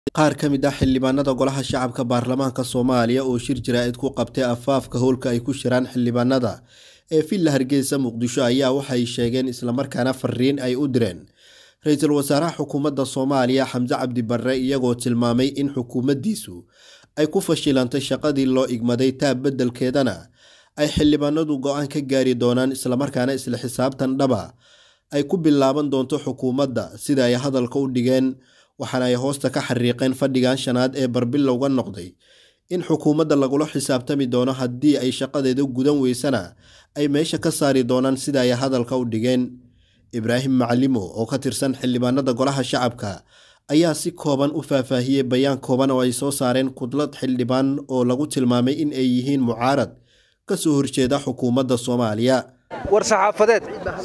qaar ka mid ah xildhibaanada golaha shacabka baarlamaanka soomaaliya oo shir jaraa'id ku qabtay afaafka howlka ay ku shiraan xildhibaanada ee villa hargeysa muqdisho ayaa waxay sheegeen islamarkaana fariin ay u direen ra-iisul wasaaraha xukuumadda soomaaliya xamse cabdi barre iyagoo tilmaamay in xukuumaddiisu ay ku fashilantay shaqadii loo igmaday taab beddelkeedana ay xildhibaanadu go-aan ka gaari doonaan islamarkaana isla xisaabtan dhaba ay ku bilaaban doonto xukuumadda sida ay hadalka u dhigeen waxaana ay hoosta ka xariiqeen fadhigan shanaad ee barbilowga noqday in xukuumadda lagula xisaabtami doono haddii ay shaqadeeda gudan weysana ay meesha ka saari doonaan sida ay hadalka u dhigeen ibraahim macalimo oo ka tirsan xildhibaanada golaha shacabka ayaa si kooban u faahfaahiyey bayaan kooban oo ay soo saareen kudlad xildhibaan oo lagu tilmaamay in ay yihiin mucaarad ka soo horjeeda xukuumadda soomaaliya war saxaafadeed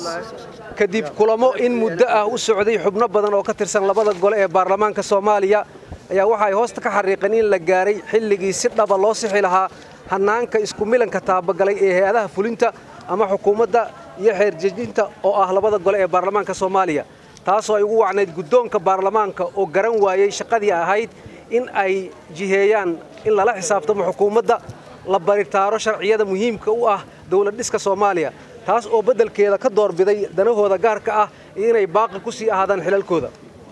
kadib kulamo in muddo ah u socday xubno badan oo ka tirsan labada gole ee baarlamaanka soomaaliya ayaa waxa ay hoosta ka xariiqeen in la gaaray xilligii si dhaba loo sixi lahaa hannaanka isku milanka taabagalay ee hay-adaha fulinta ama xukuumadda iyo xeerjejinta oo ah labada gole ee baarlamaanka soomaaliya taasoo ay ugu wacnayd guddoonka baarlamaanka oo garan waayey shaqadii ahayd in ay jiheeyaan in lala xisaabtamo xukuumadda la baritaaro sharciyada muhiimka u ah dowlad dhiska soomaaliya taas oo beddelkeeda ka doorbiday danahooda gaarka ah iyo inay baaqi ku sii ahaadaan xilalkooda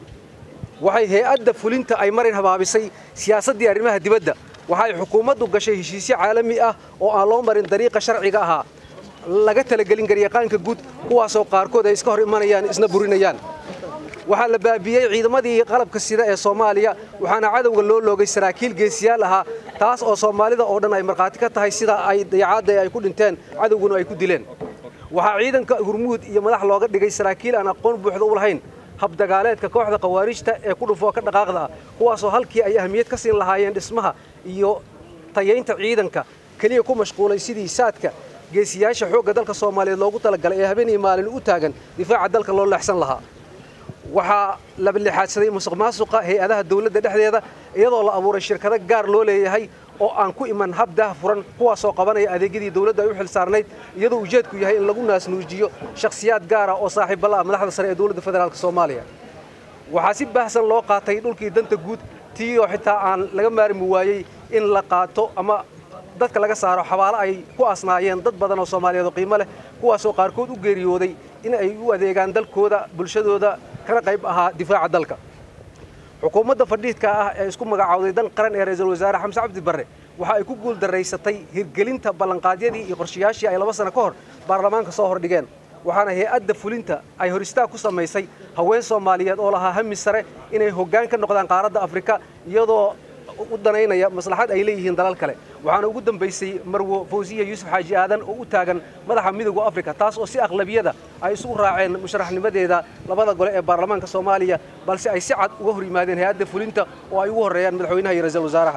waxay hay-adda fulinta ay marin habaabisay siyaasaddii arrimaha dibadda waxay xukuumaddu gashay heshiisyo caalami ah oo aan loo marin dariiqa sharciga ahaa laga talagelin garyaqaanka guud kuwaasoo qaarkood ay iska hor imanayaan isna burinayaan waxaa la baabiyey ciidamadii qalabka sida ee soomaaliya waxaana cadowga loo loogay saraakiil geesiyaal ahaa taas oo soomaalida oo dhan ay markhaati ka tahay sida ay dayacaadda ay ku dhinteen cadowguna ay ku dileen waxaa ciidanka hurmuud iyo madax looga dhigay saraakiil aan aqoon buuxda u lahayn habdagaaleedka kooxda khawaarijta ee ku dhufoo ka dhaqaaqda ah kuwaasoo halkii ay ahmiyad ka siin lahaayeen dhismaha iyo tayaynta ciidanka keliya ku mashquulay sidii saadka geesiyaasha xoogga dalka soomaaliyeed loogu talagalay ee habeen iyo maalin u taagan difaaca dalka loo leexsan lahaa waxaa la lixaadsaday musuq maasuqa hay-adaha dawladda dhexdeeda iyadoo la abuuray shirkado gaar loo leeyahay oo aan ku iman hab daah furan kuwaasoo qabanaya adeegyadii dawladda ay u xil saarnayd iyadoo ujeedku yahay in lagu naasnuujiyo shakhsiyaad gaara oo saaxiibbala ah madaxda sare ee dowladda federaalk soomaaliya waxaa si baahsan loo qaatay dhulkii danta guud tii oo xitaa aan laga maarmi waayey in la qaato ama dadka laga saaro xabaalo ay ku asnaayeen dad badan oo soomaaliyeed oo qiimo leh kuwaasoo qaarkood u geeriyooday in ay u adeegaan dalkooda bulshadooda kana qayb ahaa difaaca dalka xukuumadda fadhiidka ah ee isku magacaawday dan qaran ee ra-iisul wasaare xamse cabdi barre waxa ay ku guuldaraysatay hirgelinta ballanqaadyadii iyo qorshayaashii ay laba sano ka hor baarlamaanka soo hordhigeen waxaana hay-adda fulinta ay hor istaag ku samaysay haween soomaaliyeed oo lahaa hami sare inay hoggaan ka noqdaan qaaradda afrika iyadoo u danaynaya maslaxad ay leeyihiin dalal kale waxaana ugu dambaysay marwo fawsiya yuusuf xaaji aadan oo u taagan madaxa midowda afrika taas oo si aqlabiyada ay isugu raaceen musharaxnimadeeda labada gole ee baarlamaanka soomaaliya balse ay si cad uga hor yimaadeen hay-adda fulinta oo ay ugu horreeyaan madaxweynaha iyo ra-iisul wasaaraha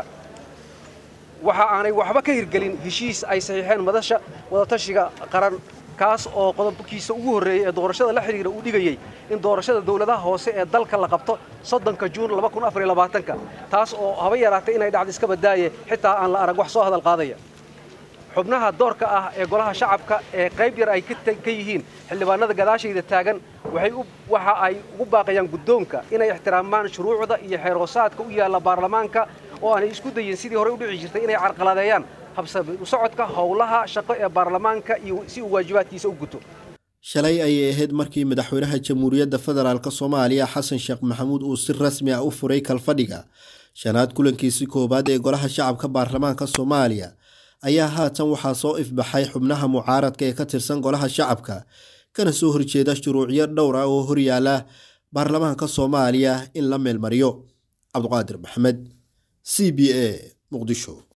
waxa aanay waxba ka hirgelin heshiis ay saxiixeen madasha wadatashiga qaran kaas oo qodobkiisa ugu horreeyey ee doorashada la xidhiira uu dhigayey in doorashada dowladaha hoose ee dalka la qabto soddonka juun ka taas oo haba yaraatay inay dhacdo iska badaaye xitaa aan la arag wax soo hadal qaadaya xubnaha doorka ah ee golaha shacabka ee qayb yar ay ka yihiin xildhibaanada gadaashayda taagan waxa ay ugu baaqayaan guddoonka inay ixtiraamaan shuruucda iyo xeerhoosaadka u yaalla baarlamaanka oo aanay isku dayin sidii horey u dhici jirtay inay carqaladeeyaan habsasocodka howlaha shaqo ee baarlamaanka iyo si uu waajibaadkiisa u guto shalay ayay ahayd markii madaxweynaha jamhuuriyadda federaalk soomaaliya xasan sheekh maxamuud uu si rasmi ah u furay kalfadhiga shanaad kulankiisi koowaad ee golaha shacabka baarlamaanka soomaaliya ayaa haatan waxaa soo ifbaxay xubnaha mucaaradka ee ka tirsan golaha shacabka kana soo horjeeda shuruucyo dhowr ah oo horyaala baarlamaanka soomaaliya in la meelmariyo cabduqaadir maxamed c b a muqdisho